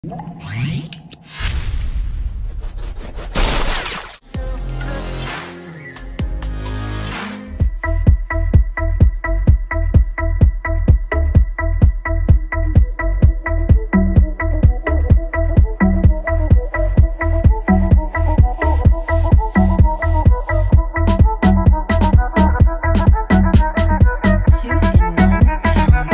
Two in one sound.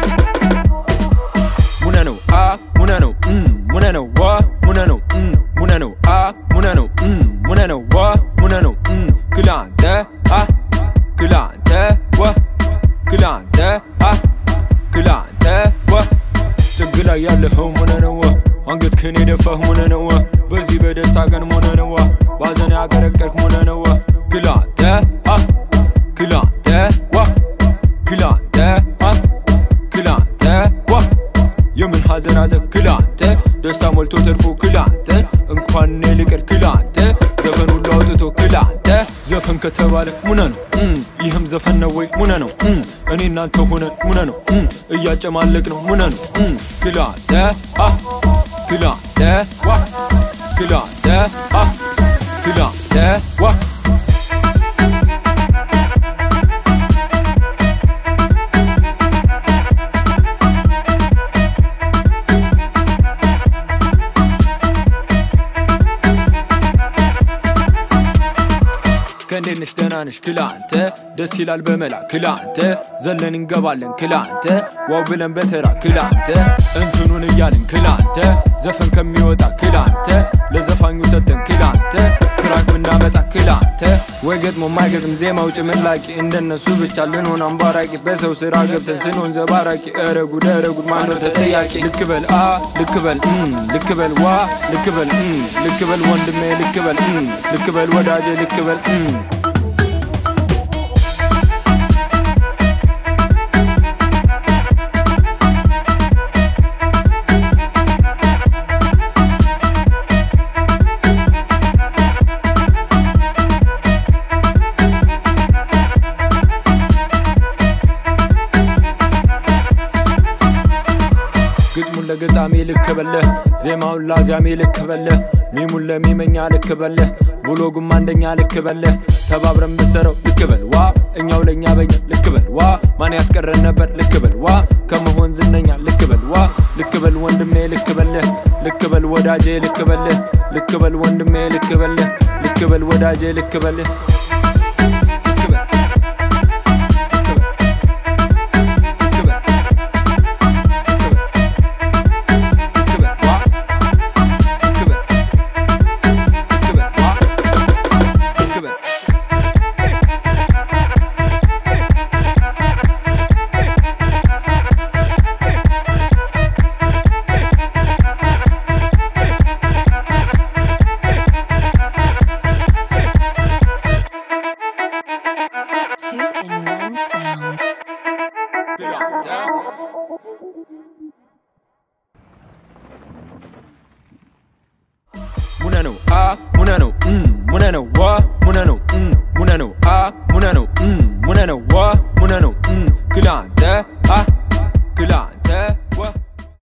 ሙነ ነው አ ሙነ ነው እም ሙነ ነው ዋ ሙነ ነው እም ሙነ ነው አ ሙነ ነው እም ሙነ ነው ዋ ሙነ ነው እም ክላንተ አ ክላንተ ዋ ክላንተ አ ክላንተ ዋ ጥግ ላይ ያለኸው ሙነ ነው ዋ አንገትህን የደፋህ ሙነ ነው ዋ በዚህ በደስታ ቀን ሙነ ነው ዋ ባዘን ያቀረቀርክ ሙነ ነው ዋ ክላንተ አ ክላንተ ዋ ክላንተ አ ክላንተ ዋ የምን ሐዘን ሐዘን ክላንተ ደስታ ሞልቶ ተርፎ ክላንተ እንኳን እኔ ልቅር ክላንተ ዘፈን ሁሉ አውጥቶ ክላንተ ዘፈን ከተባለ ሙነ ነው እም፣ ይህም ዘፈን ነው ወይ ሙነ ነው እም፣ እኔ እናንተ ሆነን ሙነ ነው እም፣ እያጨማለቅ ነው ሙነ ነው እም፣ ክላንተ አ ክላንተ ዋ ክላንተ አ ክላንተ ዋ ከእንዴት ነሽ ደህና ነሽ ክላንተ ደስ ይላል በመላ ክላንተ ዘለን እንገባለን ክላንተ ዋው ብለን በተራ ክላንተ እንትኑን እያልን ክላንተ ዘፈን ከሚወጣ ክላንተ ለዘፋኙ ሰጠን ክላንተ ክራክ ብናመጣ ክላንተ ወይ ገጥሞ ማይገጥም ዜማው ጭምላቂ እንደነሱ ብቻ ልንሆን አምባራቂ በሰው ስራ ገብተን ስንሆን ዘባራቂ ኧረ ጉድ ኧረ ጉድ ማነው ተጠያቂ ልክበል አ ልክበል እም፣ ልክበል ዋ ልክበል እም፣ ልክበል ወንድሜ ልክበል እም፣ ልክበል ወዳጄ ልክበል እም። ግጥሙን ለገጣሚ ልክበለህ ዜማውን ላዚያሜ ልክበለህ ሚሙን ለሚመኛ ልክበለህ ብሎጉም አንደኛ ልክበለህ ተባብረን ብሰረው ልክበል ዋ እኛው ለእኛ በኛ ልክበል ዋ ማን ያስቀረን ነበር ልክበል ዋ ከመሆን ዝነኛ ልክበል ዋ ልክበል ወንድሜ ልክበለህ ልክበል ወዳጄ ልክበልህ ልክበል ወንድሜ ልክበልህ ልክበል ወዳጄ ልክበልህ ልክበል Two in one sound. ሙነ ነው አ ሙነ ነው እም ሙነ ነው ዋ